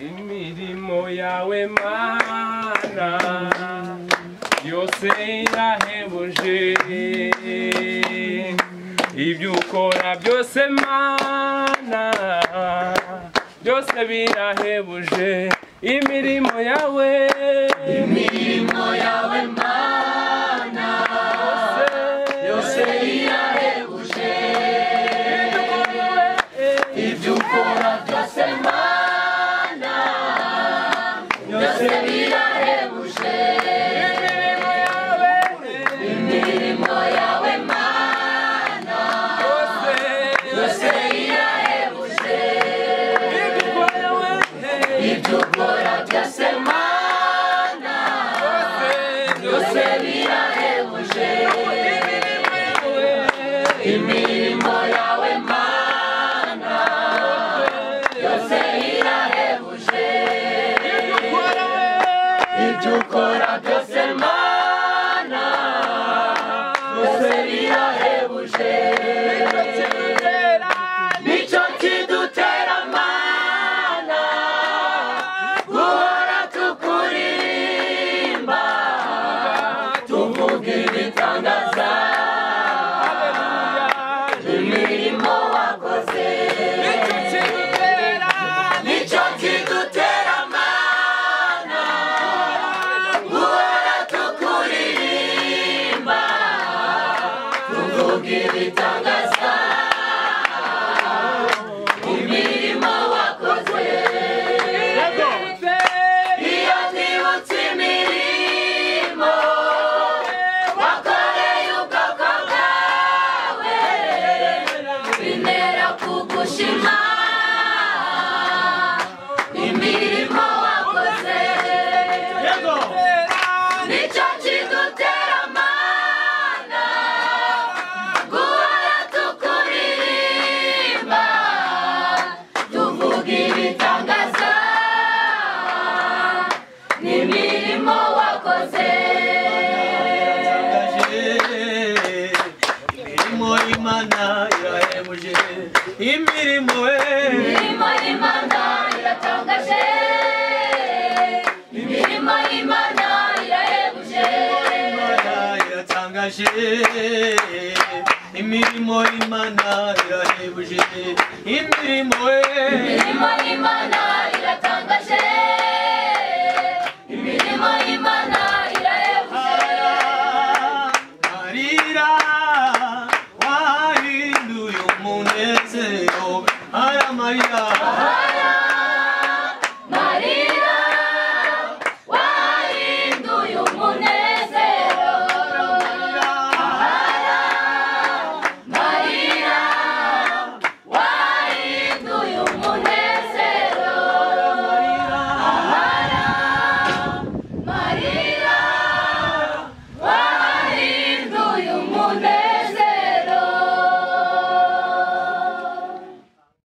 imirimo yawe mana yose irahebuje ibyo ukora byose mana byose birahebuje imirimo yawe imirimo yawe mana yose irahebuje ibyo ukora byose mana byose birahebuje imirimo yawe imirimo yawe mana yose yose irahebuje ibyo ukora we ibyo ukora byose mana byose birahebuje imirimo yawe mana yose irahebuje ibyo ukora byose mana byose birahebuje nicyo kidutera mana guhora tukuririmba tuvuga ibitangaza imirimo wakoze nicyo kidutera mana guhora tukuririmba tuvuga ibitangaza imirimo wakoze iyo nibutse imirimo wakoreye ubwoko bwawe bintera kugushima imirimo wakoze nicyo kidutera mana guhora tukuririmba tuvuga ibitangaza n'imirimo wakoze imirimo y'imana irahebuje imirimo we imirimo y'imana iratangaje imirimo y'imana irahebuje Imana iratangaje imirimo y'imana irahebuje imirimo we imirimo